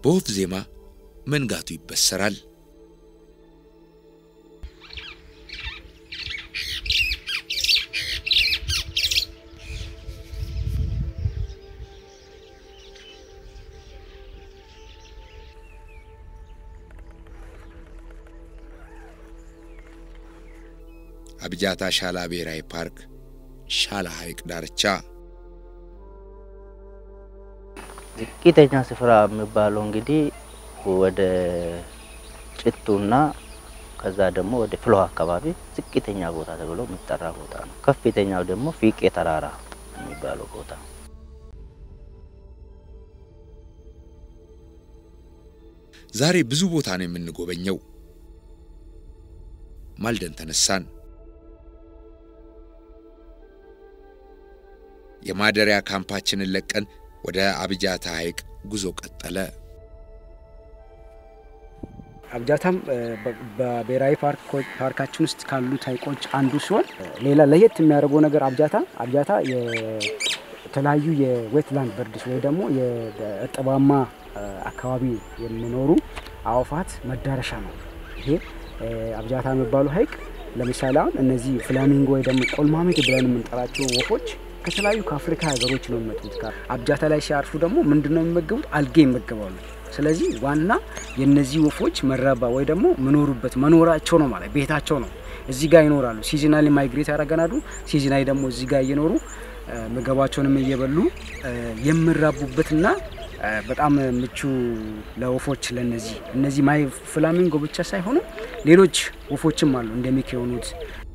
በወፍ ዜማ መንጋቱ ይበሰራል። አብጃታ ሻላ ብሔራዊ ፓርክ ሻላ ሐይቅ ዳርቻ ዝቅተኛ ስፍራ የሚባለው እንግዲህ ወደ ጭቱና ከዛ ደግሞ ወደ ፍሎሃ አካባቢ ዝቅተኛ ቦታ ተብሎ የሚጠራ ቦታ ነው። ከፍተኛው ደግሞ ፊቄ ተራራ የሚባለው ቦታ ነው። ዛሬ ብዙ ቦታ ነው የምንጎበኘው። ማልደን ተነሳን። የማደሪያ ካምፓችንን ለቀን ወደ አብጃታ ሐይቅ ጉዞ ቀጠለ። አብጃታም በብሔራዊ ፓርካችን ውስጥ ካሉት ሐይቆች አንዱ ሲሆን ሌላ ለየት የሚያደርገው ነገር አብጃታ አብጃታ የተለያዩ የዌትላንድ በርድስ ወይ ደግሞ የእርጥባማ አካባቢ የሚኖሩ አዕዋፋት መዳረሻ ነው። ይሄ አብጃታ የሚባሉ ሐይቅ ለምሳሌ አሁን እነዚህ ፍላሚንጎ ወይ ደግሞ ቆልማሜት ብለን የምንጠራቸው ወፎች ከተለያዩ ከአፍሪካ ሀገሮች ነው የሚመጡት። አብጃታ ላይ ሲያርፉ ደግሞ ምንድነው የሚመገቡት? አልጌ ይመገባሉ። ስለዚህ ዋና የነዚህ ወፎች መራባ ወይ ደግሞ መኖሩበት መኖራቸው ነው ማለት ቤታቸው ነው። እዚህ ጋር ይኖራሉ። ሲዝናሊ ማይግሬት ያደርገናሉ። ሲዝናሊ ደግሞ እዚህ ጋር እየኖሩ ምግባቸውንም እየበሉ የሚራቡበትና በጣም ምቹ ለወፎች ለነዚህ እነዚህ ማይ ፍላሚንጎ ብቻ ሳይሆኑ ሌሎች ወፎችም አሉ እንደሚክ የሆኑት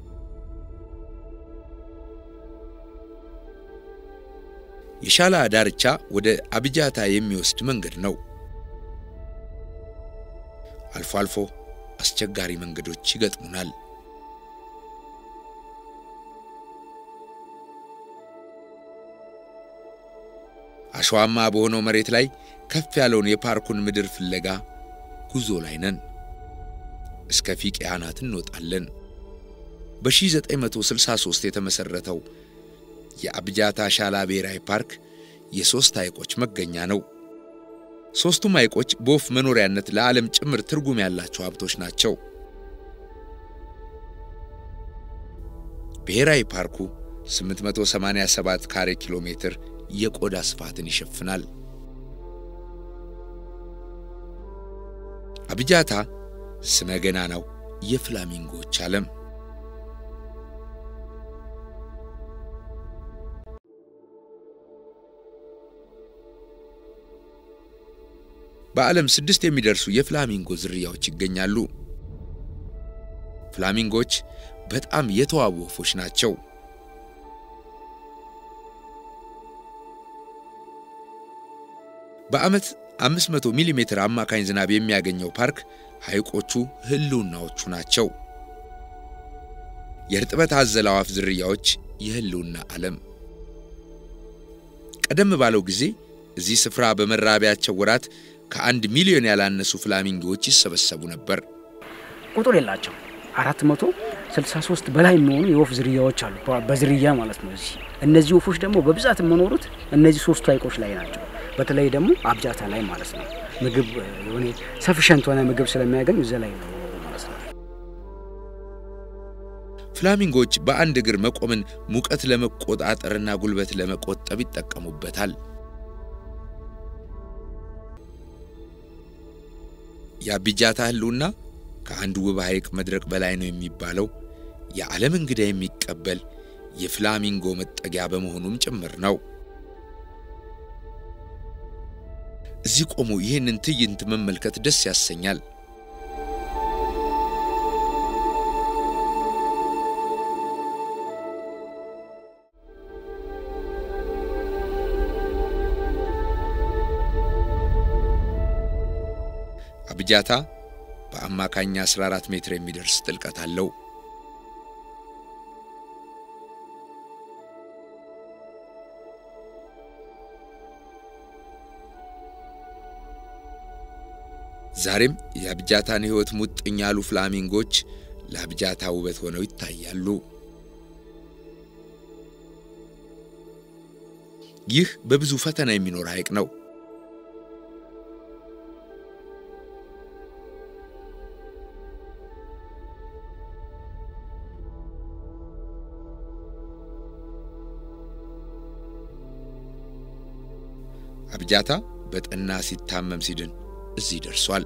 የሻላ ዳርቻ ወደ አብጃታ የሚወስድ መንገድ ነው። አልፎ አልፎ አስቸጋሪ መንገዶች ይገጥሙናል። አሸዋማ በሆነው መሬት ላይ ከፍ ያለውን የፓርኩን ምድር ፍለጋ ጉዞ ላይ ነን። እስከ ፊቄ አናት እንወጣለን። በ1963 የተመሠረተው የአብጃታ ሻላ ብሔራዊ ፓርክ የሦስት ሐይቆች መገኛ ነው። ሦስቱም ሐይቆች በወፍ መኖሪያነት ለዓለም ጭምር ትርጉም ያላቸው ሀብቶች ናቸው። ብሔራዊ ፓርኩ 887 ካሬ ኪሎ ሜትር የቆዳ ስፋትን ይሸፍናል። አብጃታ ስመ ገናናው የፍላሚንጎዎች ዓለም በዓለም ስድስት የሚደርሱ የፍላሚንጎ ዝርያዎች ይገኛሉ። ፍላሚንጎች በጣም የተዋቡ ወፎች ናቸው። በዓመት 500 ሚሊ ሜትር አማካኝ ዝናብ የሚያገኘው ፓርክ ሐይቆቹ ህልውናዎቹ ናቸው። የእርጥበት አዘል አዕዋፍ ዝርያዎች የህልውና ዓለም። ቀደም ባለው ጊዜ እዚህ ስፍራ በመራቢያቸው ወራት ከአንድ ሚሊዮን ያላነሱ ፍላሚንጎዎች ይሰበሰቡ ነበር። ቁጥር የላቸው አራት መቶ ስልሳ ሶስት በላይ የሚሆኑ የወፍ ዝርያዎች አሉ፣ በዝርያ ማለት ነው። እዚህ እነዚህ ወፎች ደግሞ በብዛት የሚኖሩት እነዚህ ሶስቱ ሐይቆች ላይ ናቸው። በተለይ ደግሞ አብጃታ ላይ ማለት ነው። ምግብ የሆነ ሰፊሸንት ሆነ ምግብ ስለሚያገኙ እዚያ ላይ ነው ማለት ነው። ፍላሚንጎች በአንድ እግር መቆምን ሙቀት ለመቆጣጠርና ጉልበት ለመቆጠብ ይጠቀሙበታል። የአብጃታ ህልውና ከአንድ ውብ ሐይቅ መድረቅ በላይ ነው የሚባለው የዓለም እንግዳ የሚቀበል የፍላሚንጎ መጠጊያ በመሆኑም ጭምር ነው። እዚህ ቆሞ ይህንን ትዕይንት መመልከት ደስ ያሰኛል። አብጃታ በአማካኝ 14 ሜትር የሚደርስ ጥልቀት አለው። ዛሬም የአብጃታን ሕይወት ሙጥኝ ያሉ ፍላሚንጎች ለአብጃታ ውበት ሆነው ይታያሉ። ይህ በብዙ ፈተና የሚኖር ሐይቅ ነው። አብጃታ በጠና ሲታመም ሲድን እዚህ ደርሷል።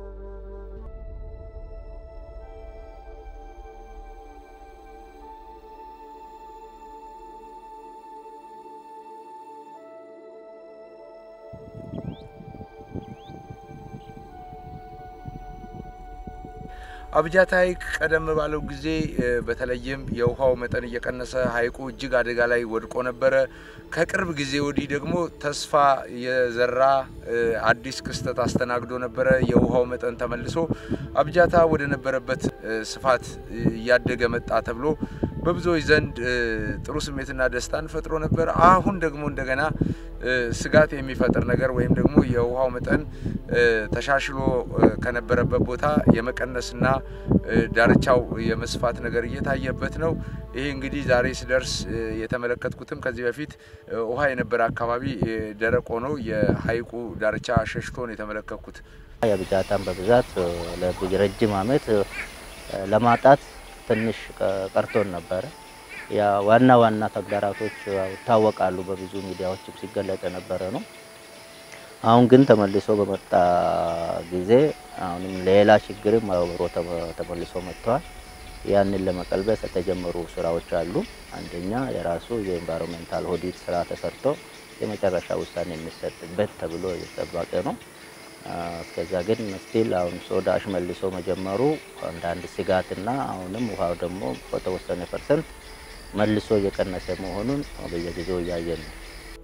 አብጃታ ሐይቅ ቀደም ባለው ጊዜ በተለይም የውሃው መጠን እየቀነሰ ሐይቁ እጅግ አደጋ ላይ ወድቆ ነበረ። ከቅርብ ጊዜ ወዲህ ደግሞ ተስፋ የዘራ አዲስ ክስተት አስተናግዶ ነበረ። የውሃው መጠን ተመልሶ አብጃታ ወደ ነበረበት ስፋት እያደገ መጣ ተብሎ በብዙዎች ዘንድ ጥሩ ስሜትና ደስታን ፈጥሮ ነበር። አሁን ደግሞ እንደገና ስጋት የሚፈጥር ነገር ወይም ደግሞ የውሃው መጠን ተሻሽሎ ከነበረበት ቦታ የመቀነስና ዳርቻው የመስፋት ነገር እየታየበት ነው። ይሄ እንግዲህ ዛሬ ስደርስ የተመለከትኩትም ከዚህ በፊት ውሃ የነበረ አካባቢ ደረቅ ሆኖ የሐይቁ ዳርቻ ሸሽቶ ነው የተመለከትኩት። የአብጃታን በብዛት ለረጅም ዓመት ለማጣት ትንሽ ቀርቶን ነበረ። ያ ዋና ዋና ተግዳራቶች ይታወቃሉ፣ በብዙ ሚዲያዎችም ሲገለጽ የነበረ ነው። አሁን ግን ተመልሶ በመጣ ጊዜ አሁንም ሌላ ችግርም አብሮ ተመልሶ መጥተዋል። ያንን ለመቀልበስ የተጀመሩ ስራዎች አሉ። አንደኛ የራሱ የኤንቫይሮንሜንታል ኦዲት ስራ ተሰርቶ የመጨረሻ ውሳኔ የሚሰጥበት ተብሎ እየተጠበቀ ነው። እስከዛ ግን ስቲል አሁን ሶዳሽ መልሶ መጀመሩ አንዳንድ ስጋትና አሁንም ውሃው ደግሞ በተወሰነ ፐርሰንት መልሶ እየቀነሰ መሆኑን በየጊዜው እያየን ነው።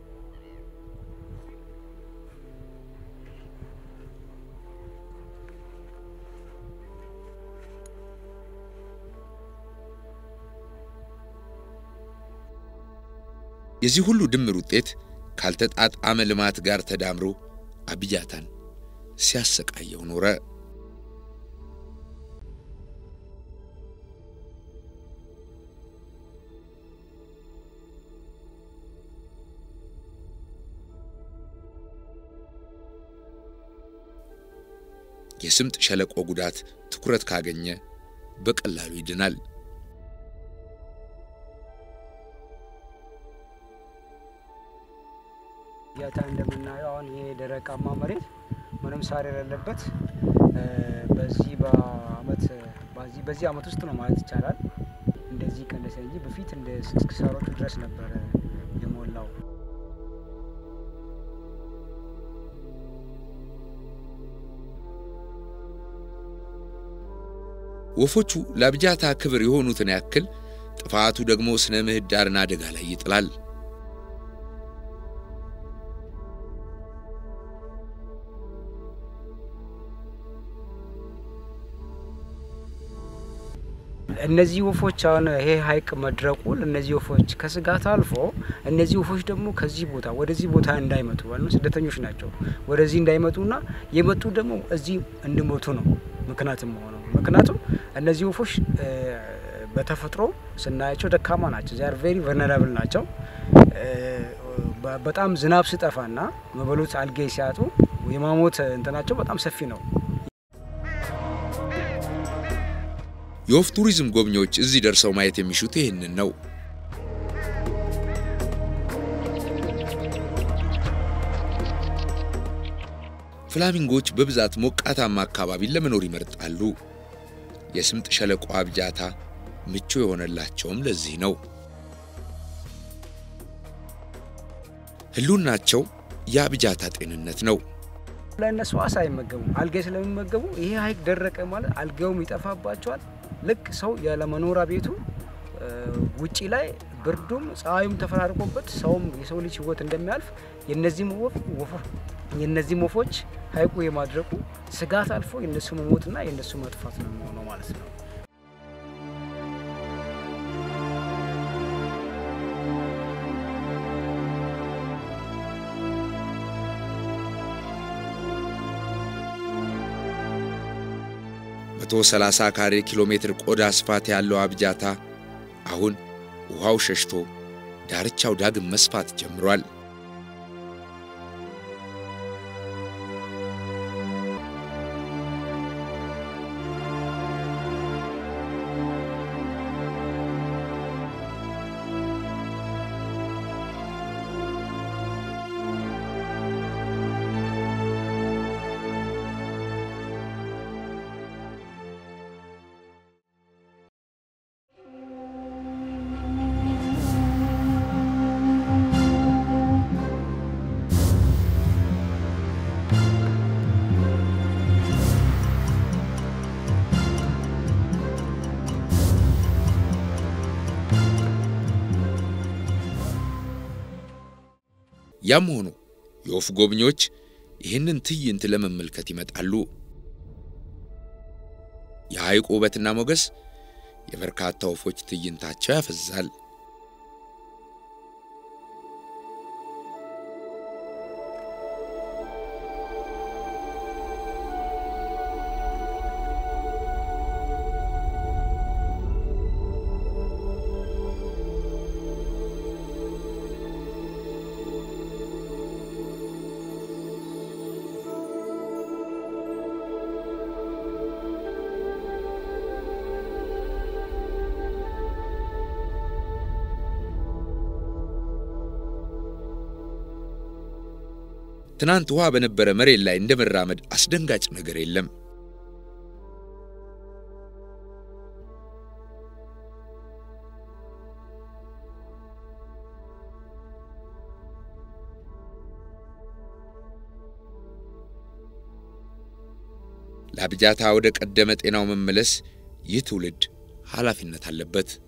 የዚህ ሁሉ ድምር ውጤት ካልተጣጣመ ልማት ጋር ተዳምሮ አብጃታን ሲያሰቃየው ኖረ። የስምጥ ሸለቆ ጉዳት ትኩረት ካገኘ በቀላሉ ይድናል። አብጃታ እንደምናየው አሁን ይሄ ደረቃማ መሬት ምንም ሳር የሌለበት በዚህ በአመት በዚህ በዚህ አመት ውስጥ ነው ማለት ይቻላል እንደዚህ ቀነሰ እንጂ በፊት እንደ እስከ ሳሮቹ ድረስ ነበረ የሞላው። ወፎቹ ለአብጃታ ክብር የሆኑትን ያክል ጥፋቱ ደግሞ ስነ ምህዳርን አደጋ ላይ ይጥላል። እነዚህ ወፎች አሁን ይሄ ሀይቅ መድረቁ እነዚህ ወፎች ከስጋት አልፎ እነዚህ ወፎች ደግሞ ከዚህ ቦታ ወደዚህ ቦታ እንዳይመጡ ማለት ስደተኞች ናቸው። ወደዚህ እንዳይመጡና የመጡ ደግሞ እዚህ እንዲሞቱ ነው ምክንያትም ሆነው ምክንያቱም እነዚህ ወፎች በተፈጥሮ ስናያቸው ደካማ ናቸው። ዚያር ቬሪ ቨርነራብል ናቸው። በጣም ዝናብ ሲጠፋና መበሉት አልጌ ሲያጡ የማሞት እንትናቸው በጣም ሰፊ ነው። የወፍ ቱሪዝም ጎብኚዎች እዚህ ደርሰው ማየት የሚሹት ይህንን ነው። ፍላሚንጎች በብዛት ሞቃታማ አካባቢን ለመኖር ይመርጣሉ። የስምጥ ሸለቆ አብጃታ ምቹ የሆነላቸውም ለዚህ ነው። ህልውናቸው የአብጃታ ጤንነት ነው። ለእነሱ አሳ አይመገቡም። አልጋይ ስለሚመገቡ ይሄ ሀይቅ ደረቀ ማለት አልጋውም ይጠፋባቸዋል። ልክ ሰው ያለመኖሪያ ቤቱ ውጪ ላይ ብርዱም ፀሐዩም ተፈራርቆበት ሰውም የሰው ልጅ ህይወት እንደሚያልፍ የነዚህም ወፍ የነዚህም ወፎች ሀይቁ የማድረቁ ስጋት አልፎ የነሱ መሞትና የነሱ መጥፋት ነው የሚሆነው ማለት ነው። መቶ 30 ካሬ ኪሎ ሜትር ቆዳ ስፋት ያለው አብጃታ አሁን ውሃው ሸሽቶ ዳርቻው ዳግም መስፋት ጀምሯል። ያም ሆኖ የወፍ ጎብኚዎች ይህንን ትዕይንት ለመመልከት ይመጣሉ። የሐይቁ ውበትና ሞገስ የበርካታ ወፎች ትዕይንታቸው ያፈዛል። ትናንት ውሃ በነበረ መሬት ላይ እንደ መራመድ አስደንጋጭ ነገር የለም። ለአብጃታ ወደ ቀደመ ጤናው መመለስ ይህ ትውልድ ኃላፊነት አለበት።